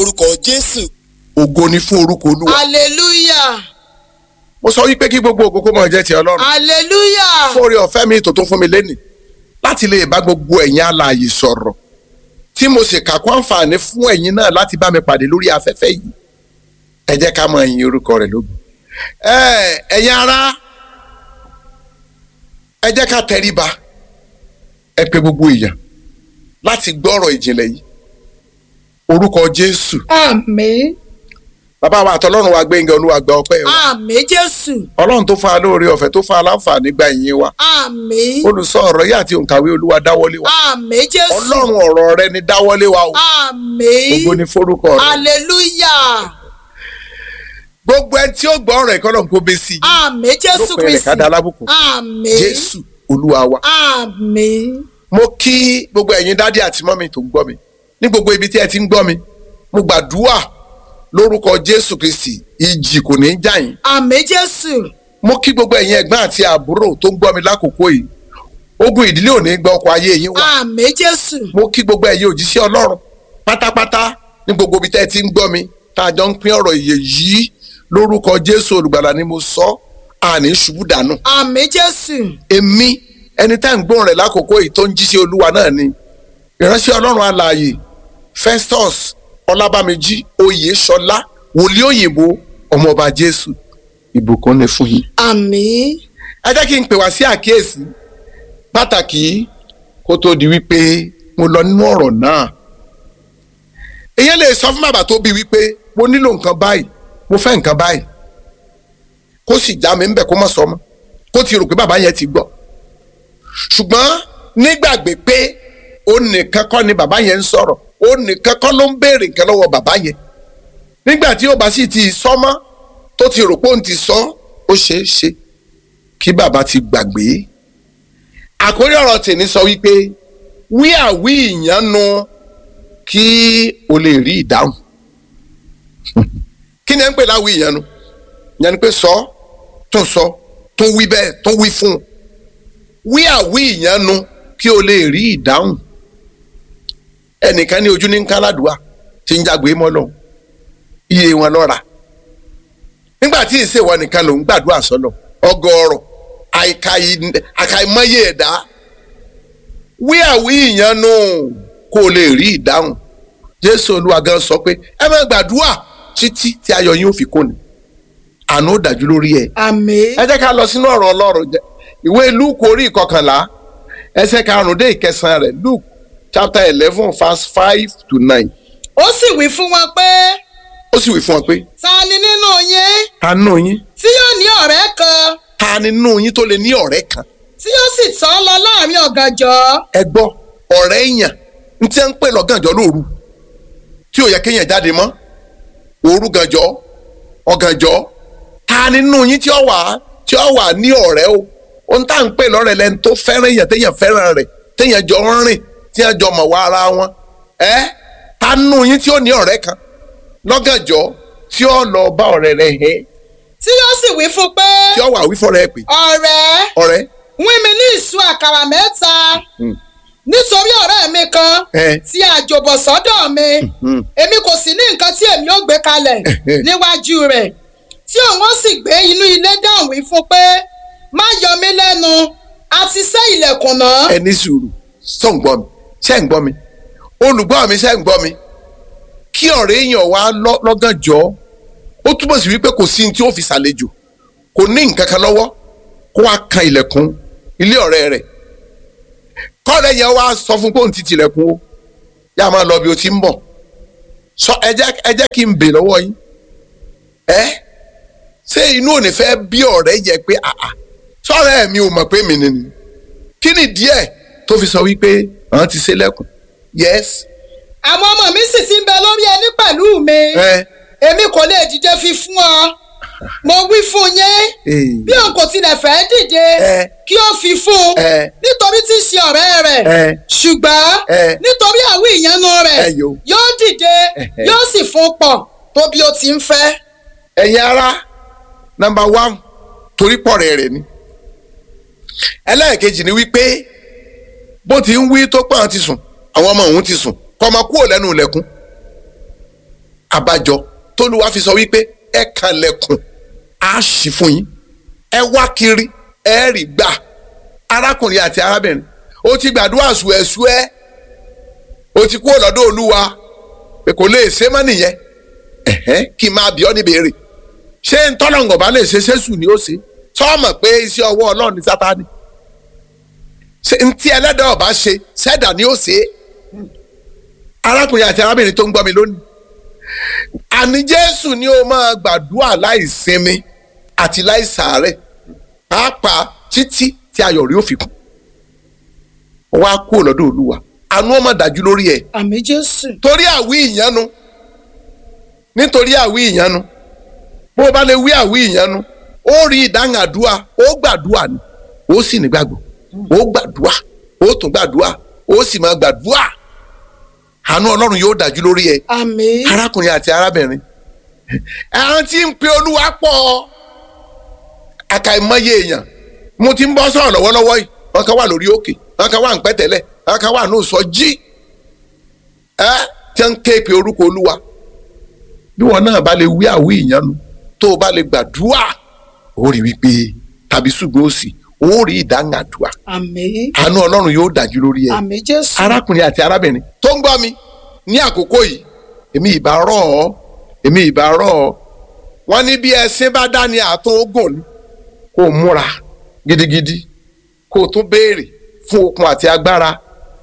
orúkọ jésù. ògo ni fún orúkọ olúwa. hallelujah mo sọ wípé kí gbogbo ògo kó máa jẹ́ ti ọlọ́run. hallelujah fún oore ọ̀fẹ́ mi tó tún fún mi lẹ́nìí láti lè bá gbogbo ẹ̀yin alààyè sọ̀rọ̀ tí mo sì kà kó àǹfààní fún ẹ̀yin náà láti bá mi pàdé lórí afẹ́fẹ́ yìí ẹ jẹ́ ká máa yin orúkọ rẹ̀ lógo. ẹ ẹ̀yin ará ẹ jẹ́ ká tẹríba ẹ pè gbogbo èèyàn láti gbọ́ ọ̀rọ̀ ìjìnlẹ̀ yìí orúkọ jésù àmín bàbá wa àtọlọ́run wa gbẹ̀ngàn olúwa gba ọpẹ́ wa àmín jésù ọlọ́run tó fún wa lóore ọ̀fẹ́ tó fún wa láǹfààní gba ìyìn wa àmín olùsọ ọ̀rọ̀ yìí àti òǹkàwé olúwa dáwọ́lé wa àmín jésù ọlọ́run ọ̀rọ̀ rẹ ni dáwọ́lé wa o àmín gbogbo ni forúkọ rẹ hallelujah gbogbo ẹni tí ó gbọ́ ọ̀rọ̀ ẹ̀kọ́ náà kó bẹ́ sí i àmín jésù lópin rẹ̀ kristi ká dá alábùkún àmín jésù olúwa wa àmín mo kí gbogbo ẹ̀yin dádì àti mọ́mì tó ń gbọ́ mi ní gbogbo ibi tí ẹ ti ń gbọ́ mi mo gbàdúrà lórúkọ jésù kristi ìjì kò ní í jà yín àmín jésù mo kí gbogbo ẹ̀yin ẹ̀gbọ́n àti àbúrò tó ń gbọ́ mi lákòókò yìí ogun ìdílé ò ní gba ọkọ̀ ayé yín wá àmín jésù mo kí gbogbo ẹ̀yin òjíṣẹ́ ọlọ́run pátápátá ní gbogbo ibi tẹ́ ẹ ti ń gbọ́ mi tá a jọ ń pín ọ̀rọ̀ ìyè yìí lórúkọ jésù olùgbàlà ni mo sọ àní ṣubú dànù àmín jésù èmi ẹni tá à ń gbóhùn rẹ̀ lákòókò yìí tó ń jíṣẹ́ olúwa náà ni ìránṣẹ́ ọlọ́run alààyè festus ọlábàmíjì oyèṣọlá wòlíì òyìnbó ọmọọba jésù ìbùkún ni fún yín. àmín ẹ jẹ́ kí n pè wá sí àkíyèsí pàtàkì kó tó di wípé mo lọ nínú ọ̀rọ̀ náà. èyàn lè sọ fún bàbá tó bí wípé mo nílò nǹkan báyìí mo fẹ́ nǹkan báyìí kó sì já mi ńbẹ̀ kó má sọ mọ́ kó ti rò pé bàbá yẹn ti gbọ́. ṣùgbọ́n nígbàgbé pé ó nìkan kọ́ ni bàbá yẹn ń sọ̀rọ̀ ó nìkan kọ́ ló ń béèrè nǹkan lọ́wọ́ bàbá yẹn. nígbà tí ó bá sì ti sọ mọ́ tó ti rò pé òun ti sọ ó ṣeé ṣe kí bàbá ti gbàgbé àkórí ọ̀rọ̀ tèmi sọ wípé wí àwí ìyanu kí o lè rí ìdáhùn kí ni ẹ ń pè láwí ìyanu ìyẹn ni pé sọ tún sọ tún wí bẹ́ẹ̀ tún wí fún un wí àwí ìyanu kí o lè rí ìdáhùn ẹnìkan ní ojú ní káládùá tí ń jágbe mọ́ lọ iye wọn lọ́ra nígbà tí ìṣèwọ nìkan ló ń gbàdúrà sọlọ ọgọ́rọ̀ àkàìmọye ẹ̀dá wí àwí ìyanu kó o lè rí ìdáhùn jésù olúwa gan sọ pé ẹ máa gbàdúrà títí tí ayọ̀ yín ò fi kóni àánú ó dájú lórí ẹ. àmín ẹ jẹ́ ká lọ sínú ọ̀rọ̀ ọlọ́run jẹ́ ìwé luke orí ìkọkànlá ẹsẹ̀ karùn-ún dé ìkẹsàn-án rẹ̀ luke chapter eleven verse five to nine ó sì wí fún wọn pé ó sì wí fún ọ pé ta ni nínú yín ta nínú yín tí yóò ní ọ̀rẹ́ kan ta nínú yín tó lè ní ọ̀rẹ́ kan tí yóò sì tọ́ lọ láàrin ọ̀gànjọ́ ẹ gbọ́ ọ̀rẹ́ èèyàn ń tí ń pè lọ́gànjọ́ lóru tí ò yẹ kéèyàn jáde mọ́ òru gànjọ́ ọ̀gànjọ́ ta nínú yín tí ó wà tí ó wà ní ọ̀rẹ́ o ohun tá à ń pè lọ́rẹ̀ lẹ́nu tó fẹ́ràn èèyàn téèyàn fẹ́ràn rẹ̀ téèyàn jọ ń rìn téèyàn jọ mọ̀ wá ara wọn ẹ ta nínú yín tí ó ní ọ̀rẹ́ kan lọ́gànjọ́ tí ó lọ bá ọ̀rẹ́ rẹ̀ hẹ́ tí yóò sì wí fún pé tí ó wà wí fọ́rẹ́ ẹ̀ pé ọ̀rẹ́ ọ̀rẹ́ wín mi ní ìṣù àkàrà mẹ́ta nítorí ọ̀rẹ́ mi kan ẹ tí àjòbọ̀ sọ́dọ̀ mi èmi kò sì ní nǹkan tí èmi ó gbé kalẹ̀ níwájú rẹ̀ tí òun ó sì gbé inú ilé dáhùn wí fún pé má yọ mí lẹ́nu a ti ṣẹ́ ilẹ̀kùn náà. ẹ ní sùúrù sọ ń gbọ́ mi ṣẹ́ ń gbọ́ mi olùgbọ́ mi ṣẹ́ ń gbọ́ mi kí ọ̀rẹ́ èèyàn wá lọ́- lọ́gànjọ́ ó túbọ̀ sí wípé kò sí ní tí ó fi ṣàlejò kò ní nǹkan kan lọ́wọ́ kó wá kan ilẹ̀kùn ilé ọ̀rẹ́ rẹ̀ kọ́ọ̀rẹ́ yẹn wá sọ fún pé òun ti tilẹ̀kùn o yá máa lọ bí o ti ń bọ̀ sọ ẹ jẹ́ ẹ jẹ́ kí n bè lọ́wọ́ yín ẹ ṣé inú ò ní fẹ́ bí ọ̀rẹ́ yẹ pé àà sọ́ọ̀rẹ́ mi ò mọ̀ pé mi nìyí kí ni díẹ̀ tó fi sọ wípé àwọn ti ṣe lẹ́kùn yes àwọn ọmọ mi sì ti ń bẹ lórí ẹní pẹ̀lú mi ẹ èmi kò lè dìde fi fún ọ mo wí fún yín ee bí òun kò tilẹ̀ fẹ́ dìde ẹ kí ó fi fún un ẹ nítorí tí í ṣe ọ̀rẹ́ rẹ̀ ẹ ṣùgbọ́n ẹ nítorí àwí ìyanu rẹ̀ ẹ yo yóò dìde Ẹhẹ. yóò sì fún un pọ̀ tó bí ó ti ń fẹ́. ẹ̀yin ara number one torí pọ̀rẹ́ rẹ̀ ni ẹlẹ́ẹ̀kejì ni wípé bó ti ń wí tó pọ̀ ti sùn àwọn ọmọ òun ti sùn kọ́ ọmọ kúrò lẹ́nu ilẹ̀kùn àbájọ tólúwa fi sọ wípé ẹ kànlẹ̀kùn á ṣí fún yín ẹ wá kiri ẹ rí gbà arákùnrin àti arábìnrin ó ti gbàdúrà ṣùẹ́ṣùẹ́ ó ti kúrò lọ́dọ̀ olúwa pé kò lè ṣe mọ́ nìyẹn ẹ̀hẹ́n kí n máa bí ọ́ níbèrè ṣé ntọ́lọ́ngàn bá lè ṣe ṣéṣù ni ó ṣe sọ́ọ̀mọ̀ pé iṣẹ́ ọwọ́ ọlọ́run ní sátani ṣe ntí ẹlẹ́dàá ọba ṣe ṣẹ́dà ni ó ṣe arákùnrin àti arábìnrin tó ń gbọ́ mi lónìí àní jésù ni ó máa gbàdúrà láì sinmi àti láì sàárẹ̀ pàápàá títí tí ayọ̀ rí ó fi kún wá kúrò lọ́dọ̀ olúwa àánú ọmọ dájú lórí ẹ̀ àmì jésù torí àwí ìyanu nítorí àwí ìyanu bó o bá lè wí àwí ìyanu ó rí ìdáhùn àdúrà ó gbàdúrà ni ó sì nígbàgbọ́ ó gbàdúrà ó tún gbàdúrà ó sì máa gbàdúrà àánú ọlọ́run yóò dájú lórí ẹ̀ àmì arákùnrin àti arábìnrin àwọn tí ń pe olúwa pọ̀ àkàìmọye èèyàn mo ti ń bọ́ sọ̀rọ̀ lọ́wọ́lọ́wọ́ yìí wọ́n kan wà lórí òkè wọ́n kan wà ń pẹ́tẹ́lẹ̀ wọ́n kan wà ní ìsọjí ẹ tí wọ́n ń ké pe orúkọ olúwa bí wọn náà bá lè wí àwí ìyanu tó o bá lè gbàdúrà ó rí wípé tàbí ṣùgbọ́n òsì ó rí ìdáhùn àdúrà àmì àánú ọlọ́run yóò dájú lórí ẹ̀ àmì jésù arákùnrin àti arábìnrin tó ń gbọ́ mi ní àkókò yìí èmi ìbá rọ̀ ọ́ èmi ìbá rọ̀ ọ́ wọ́n ní bí ẹṣin bá dá ní àtún ogun ni kó o múra gidigidi kó o tún béèrè fún okun àti agbára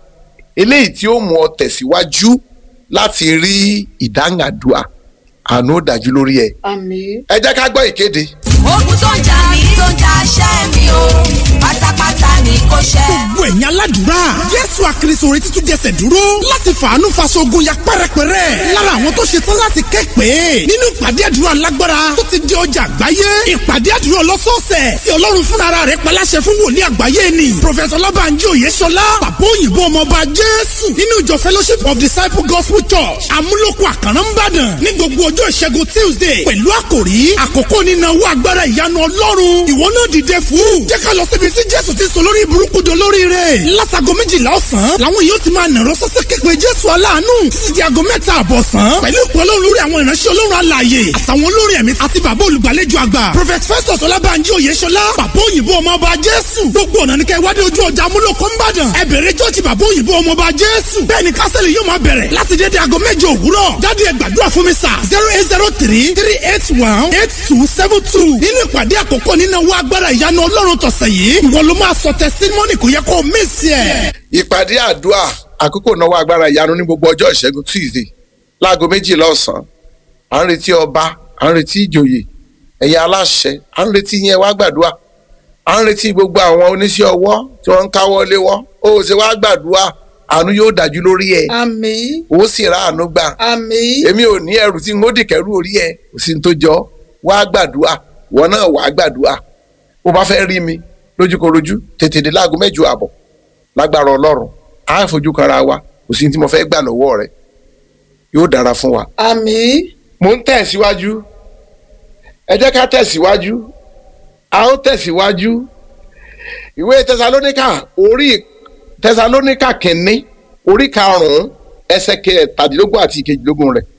eléyìí tí ó mú ọ tẹ̀síwájú láti rí ìdáhàdùà àánú ó dájú lórí ẹ àmì ẹ jẹ́ ká gbọ́ ìkéde ogun tó ń jà mí tó ń jà ṣẹ́ mi o pátápátá ni kò ṣẹ́. gbogbo ẹ̀yin aládùúrà jésù àkìrìsòrè títún jẹsẹ̀ dúró láti fàánú faṣogun ya pẹ́rẹpẹ́rẹ́ lára àwọn tó ṣetán láti kẹ́pẹ́ nínú ìpàdé àdúrà lágbára tó ti di ọjà àgbáyé ìpàdé àdúrà ọlọ́sọ̀ọ̀sẹ̀ tí ọlọ́run fúnra rẹ̀ paláṣẹ fún wòlíì àgbáyé ni prọfẹsọ ọlọ́bànjí òyeṣọlá bàbá òyìnbó ọmọọba jésù nínú ìjọ fellowship of disciple gospel church amúlòkọ àkàrà ńbàdàn ní gbogbo ọjọ́ ìṣẹ́gun tuesday pẹ̀lú àkòrí àkókò nínáwó agbára ìyanu ọlọ́run ìwọ náà dìde fún jẹ́ ká lọ síbi tí jésù ti sọ lórí burúkú do lórí rẹ̀ látago méjìlá ọ̀sán làwọn yóò ti máa nàró sọ́sẹ́ képe jésù aláàánú títí di aago mẹ́ta àbọ̀sán pẹ̀lú ìpè ọlọ́run lórí àwọn ìránṣẹ́ ọlọ́run alààyè àtàwọn olórin ẹ̀mí àti bàbá olùgbàlejò àgbà prophet festus ọlábànjí oyèṣọlá bàbá òyìnbó ọmọọba jésù gbogbo ọ̀nà ní kẹ́ wádìí ojú ọjà amúlòkó ńbàdàn ẹ bẹ̀rẹ̀ jọ́ọ̀jì bàbá òyìnbó ọmọọba jésù bẹ́ẹ̀ ni kásẹ̀lì yóò máa bẹ̀rẹ̀ láti dédé aago mẹ́jọ òwúrọ̀ jáde ẹ gbàdúrà fún mi sà zero eight zero three three eight one eight two seven two nínú ìpàdé àkọ́kọ́ nínú owó agbára ìyanu ọlọ́run tọ̀sẹ̀ yìí ìwọ ló máa sọ tẹsítímọ́nì kò yẹ kó o mísì ẹ̀. ìpàdé àdúrà àkókò náwó agbára ìyanu ní gbogbo ọjọ́ ìṣẹ́gun tuesday láago méjìlá ọ̀sán à ń retí ọba à ń retí ìjòyè ẹ̀yà aláṣẹ à ń retí yẹn wá gbàdúrà à ń retí gbogbo àwọn oníṣẹ́ ọwọ́ tí wọ́n ń káwọ́ léwọ́ ó ṣe wá gbàdúrà àánú yóò dájú lórí ẹ̀ àmì ó sì ra àánú gbà àmì èmi ò ní ẹrù tí n ó dìkẹ́rù orí ẹ̀ kò sí ní tó jọ wá gbàdúrà wọn náà wá gbàdúrà bó bá fẹ́ rí mi lójúkorojú tètè dé láago mẹ́jọ àbọ̀ lágbára ọlọ́run á fojú kanra wa kò sí ní tí mo fẹ́ gbà lọ́wọ́ rẹ yóò dára fún wa. àmì mo ń tẹ̀síwájú ẹ jẹ́ ká tẹ̀síwájú a ó tẹ̀síwájú ìwé tẹsalóníkà orí tẹsalóníkà kìíní orí karùn-ún ẹsẹ̀ kẹtàdínlógún àti ìkejìlélógún rẹ̀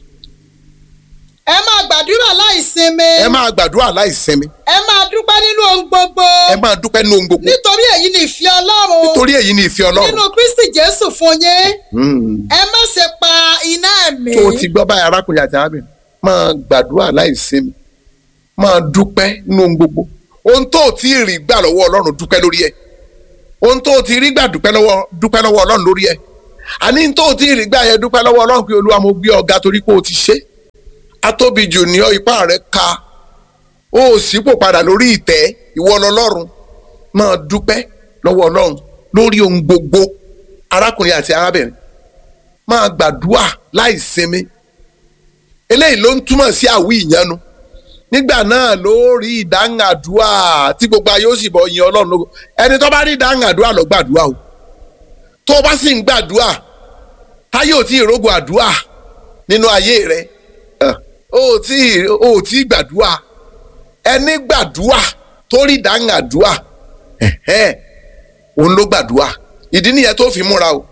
ẹ máa gbàdúrà láì sinmi ẹ máa gbàdúrà láì sinmi ẹ máa dúpẹ́ nínú ohun gbogbo ẹ máa dúpẹ́ nínú ohun gbogbo nítorí èyí ni ìfẹ́ ọlọ́run nítorí èyí ni ìfẹ́ nínú ọlọ́run kristi jésù fún yín Hmm. ẹ má ṣe pa iná ẹ̀mí tó o ti gbọ́ báyìí arákùnrin àti arábìnrin máa gbàdúrà láì sinmi máa dúpẹ́ nínú ohun gbogbo ohun tó o ti rí gbà lọ́wọ́ ọlọ́run dúpẹ́ lórí ẹ̀ ohun tó o ti rí gbà dúpẹ́ lọ́wọ́ dúpẹ́ lọ́wọ́ ọlọ́run lórí ẹ̀ àní tó o ti rí gbà yẹn dúpẹ́ lọ́wọ́ ọlọ́run pé olúwa mo gbé ọ̀gá torí pé o ti ṣe atóbi jù ní ọ ipá rẹ ka o ò sípò padà lórí ìtẹ́ ìwọ lọ́lọ́run máa dúpẹ́ lọ́wọ́ ọlọ́run lórí ohun gbogbo arákùnrin àti arábìnrin máa gbàdúrà láì sinmi eléyìí ló ń túmọ̀ sí àwí ìyanu nígbà náà ló rí ìdáhùn àdúrà tí gbogbo ayé ó sì bọ̀ yin ọlọ́run lógo ẹni tó bá rí ìdáhùn àdúrà lọ gbàdúrà o tó o bá sì ń gbàdúrà táyé ò tí ì rógo àdúrà nínú ayé rẹ ẹ̀, o ò tí ì o ò tí ì gbàdúrà ẹni gbàdúrà tó rí ìdáhùn àdúrà ẹ̀hẹ́n, òun ló gbàdúrà ìdí nìyẹn tó fi múra o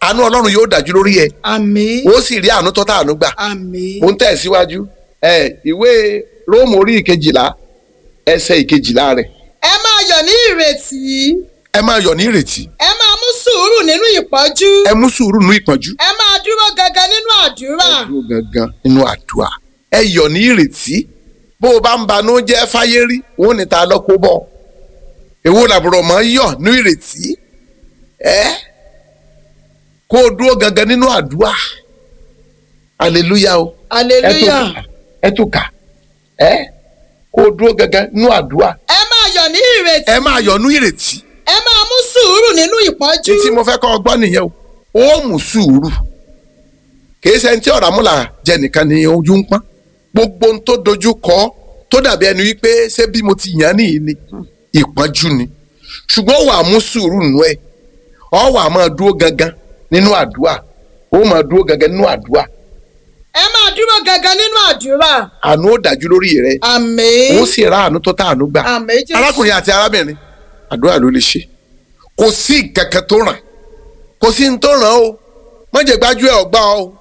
àánú ọlọ́run yóò dájú lórí ẹ àmín ó sì rí àánú tọ́ta àánú gbà àmín mo ń tẹ̀síwájú ẹ ìwé róòmù orí ìkejìlá ẹsẹ̀ ìkejìlá rẹ̀ ẹ máa yọ̀ ní ìrètí ẹ máa yọ̀ ní ìrètí ẹ máa mú sùúrù nínú ìpọ́jú ẹ mú sùúrù nínú ìpọ́njú ẹ máa dúró gangan nínú àdúrà ẹ dúró gangan nínú àdúrà ẹ yọ̀ ní ìrètí bó o bá ń banú jẹ́ fáyé rí òun ní ta lọ́kọ́ bọ̀ èwo làbúrò mọ́ yọ̀ ní ìrètí ẹ kó o dúró gangan nínú àdúrà hallelujah o hallelujah ẹ tún kà ẹ kó o dúró gangan nínú àdúrà ẹ máa yọ̀ ní ìrètí ẹ máa yọ̀ ní ìrètí ẹ máa mú sùúrù nínú ìpọ́jú títí mo fẹ́ kọ́ ọ gbọ́ nìyẹn o ó mú sùúrù kìí ṣe ẹni tí ọ̀rọ̀ amúlà jẹ nìkan ni ojú ń pọ́n gbogbo ohun tó dojú kọ tó dàbí ẹni wípé ṣé bí mo ti yàn án nìyí ni ìpọ́njú ni ṣùgbọ́n ó wà mú sùúrù nù ẹ̀ ọ wà máa dúró gangan nínú àdúrà ó máa dúró gangan nínú àdúrà ẹ máa dúró gangan nínú àdúrà àánú ó dájú lórí rẹ àmín ó sì ra àánú tó tá àánú gbà àmín jésù arákùnrin àti arábìnrin àdúrà ló lè ṣe kò sí kankan tó ràn kò sí ní tó ràn o mọ̀jẹ̀ gbájú ẹ̀ ọgbà o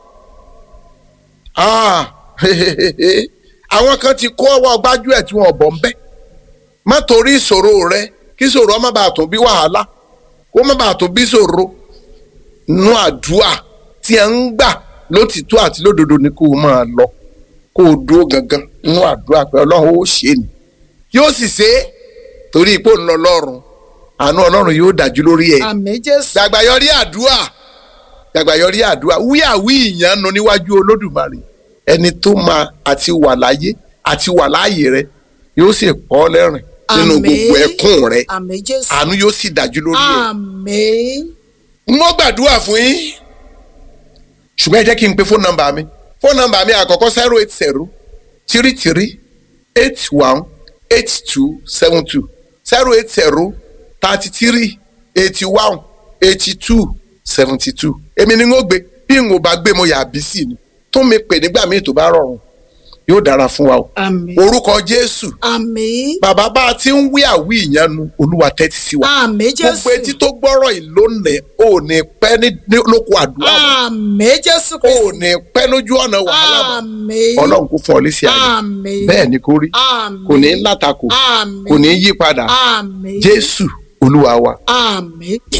Ah, àwọn kan ti kó ọwọ́ gbájú ẹ̀ tí wọ́n bọ̀ ń bẹ́ má torí ìṣòro rẹ kí ìṣòro má bàa tún bí wàhálà kó má bàa tún bí ìṣòro nú àdúrà tí ẹ ń gbà lótìtọ́ àti lódodo ni kó o máa lọ kó o dúró gangan nú àdúrà pé ọlọ́run ó ṣe é ni yóò sì ṣe é torí ipò ńlọ lọ́rùn àánú ọlọ́run yóò dájú lórí ẹ̀ àmín jésù gbàgbàyọrí àdúrà gbàgbàyọrí àdúrà wíyàwí ìyànnu níwájú olódùmarè ẹni tó máa àti wà láyé àti wà láàyè rẹ yóò sì pọ́ ọ́ lẹ́rìn nínú Àmín. gbogbo ẹkún rẹ àmín jésù àánú yóò sì dájú lórí ẹ̀ àmín mo gbàdúrà fún yín ṣùgbọ́n ẹ jẹ́ kí n pe fóònù nọ́mbà mi fóònù nọ́mbà mi àkọ́kọ́ zero eight zero three three eight one eight two seven two zero eight zero thirty three eighty one eighty two seventy two èmi ni n ó gbé bí n ò bá gbé mo yà á bí sí ni tún mi pè nígbà míì tó bá rọrùn yóò dára fún wa o àmín orúkọ jésù àmín bàbá bá a ti ń wí àwí ìyanu olúwa tẹ́tí sí wa àmín jésù gbogbo etí tó gbọ́rọ̀ yìí lónìí ò ní pẹ́ ní ní lóko àdúrà mọ́. àmín jésù ò kristi ní pẹ́ lójú ọ̀nà wàhálà mọ́. àmín ọlọ́run kò fún ọ lésì ayé àmín bẹ́ẹ̀ ni kò rí àmín kò ní látakò àmín kò ní yí padà àmín jésù olúwa wa. àmín.